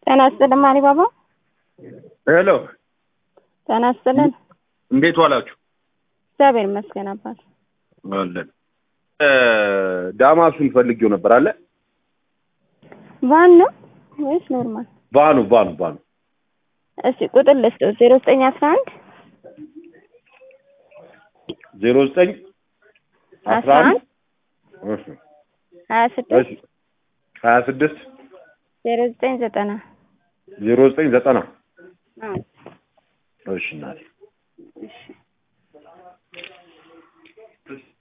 ጤና ይስጥልን ማሪ ባባ። ሄሎ ጤና ይስጥልን። እንዴት ዋላችሁ? እግዚአብሔር ይመስገን አባት። አለን ዳማሱን ፈልጌው ነበር አለ ቫን ነው ወይስ ኖርማል? ቫኑ ቫኑ ቫኑ እስቲ ቁጥር ልስጠው ዜሮ ዘጠኝ አስራ አንድ ዜሮ ዘጠኝ አስራ አንድ ሀያ ስድስት እሺ ሀያ ስድስት ዜሮ ዘጠኝ ዘጠና ዜሮ ዘጠኝ ዘጠና አዎ። እሺ እናቴ እሺ